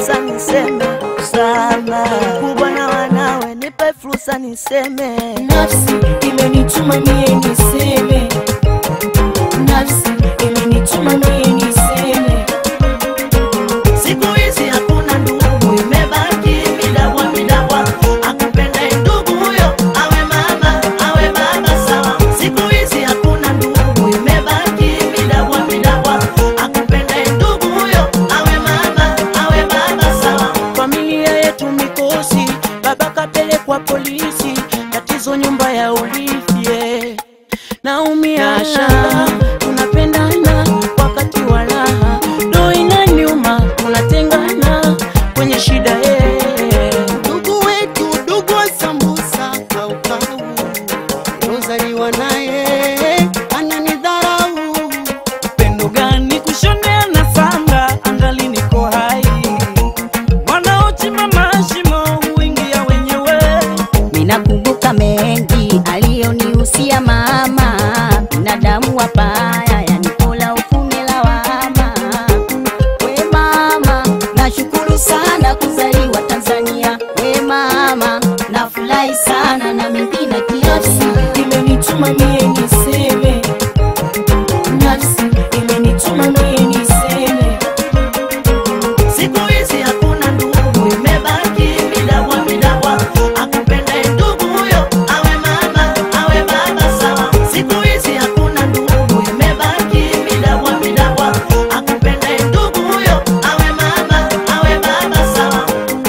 fursa niseme sana, kubwa na wanawe, nipe fursa niseme. Nafsi imenituma mie niseme, nafsi imenituma mie niseme. Siku hizi hakuna ndugu, imebaki midabwa midabwa. Akupenda ndugu huyo awe mama awe baba sawa. Siku hizi hakuna ndugu, imebaki midabwa midabwa. Akupenda ndugu huyo awe mama awe baba sawa. Familia yetu mikosi, baba kapelekwa polisi, tatizo nyumba ya urithi yeah. Naumia shamba, tunapendana wakati wa raha, ndo inaniuma, tunatengana kwenye shida yeah. ndugu wetu, ndugu wa sambusa kaukau, rozaliwa naye ananidharau. Pendo gani kushonea na sanga, angali niko hai, wanaochimba mashimo huingia wenyewe. Ninakumbuka mengi aliyonihusia mama, binadamu wabaya, yani pola ufume lawama. We mama, nashukuru sana kuzaliwa Tanzania. We mama, nafurahi sana na mengine Nafsi kiasi imenituma mie niseme, nafsi imenituma mie niseme. Siku hizi hakuna ndugu, imebaki midabwa midabwa. Akupenda ndugu huyo awe mama awe baba sawa. Siku hizi hakuna ndugu, imebaki midabwa midabwa. Akupenda ndugu huyo awe mama awe baba sawa.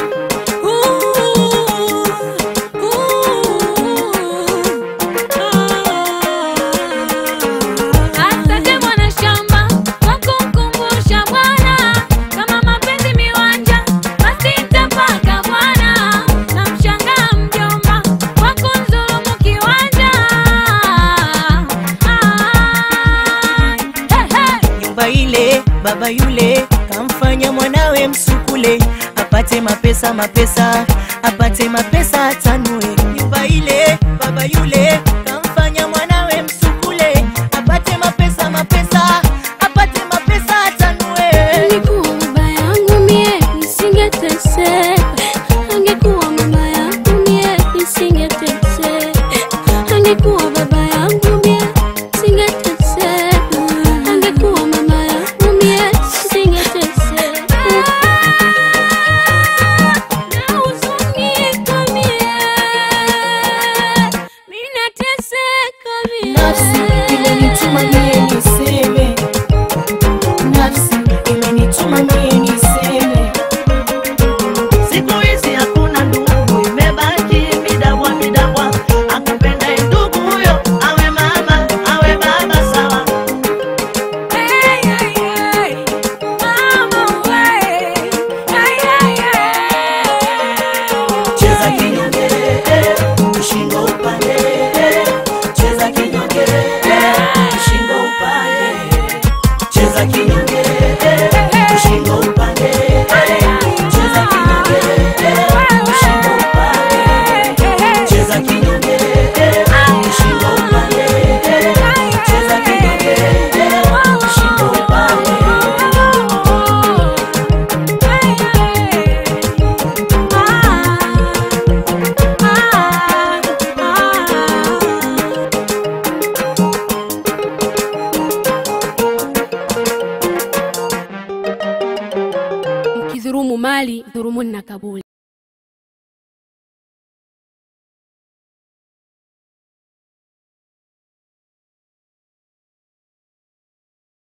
Asante mwana shamba kwa kumkumbusha Bwana, kama mapenzi miwanja basi nitapaka Bwana. Namshangaa mjomba kwa kunidhulumu kiwanja. Ah, hey, hey. Nyumba ile baba yule kamfanya mwanawe msukule, apate mapesa mapesa, apate mapesa atanue. Nyumba ile baba yule kamfanya mwanawe msukule, apate mapesa mapesa, apate mapesa atanue. Angekuwa baba yangu mie nisingeteseka, angekuwa mama yangu mie nisingeteseka, angekuwa baba yangu mie nisingeteseka, angekuwa mama yangu mie nisingeteseka. Nahuzunika mie, mimi nateseka mie. Nafsi imenituma mie niseme, nafsi imenituma mie niseme. Siku hizi hakuna ndugu, imebaki midabwa midabwa. Akupenda ndugu huyo awe mama awe baba sawa. Cheza kinyonge, ushingo upande. Cheza kinyonge, ushingo upande. Cheza kinyonge, ushingo upande. Cheza kinyonge, ushingo upande. Cheza kinyonge, ushingo upande. Cheza kinyonge, ushingo upande. Mkidhurumu mali dhurumuni na kaburi.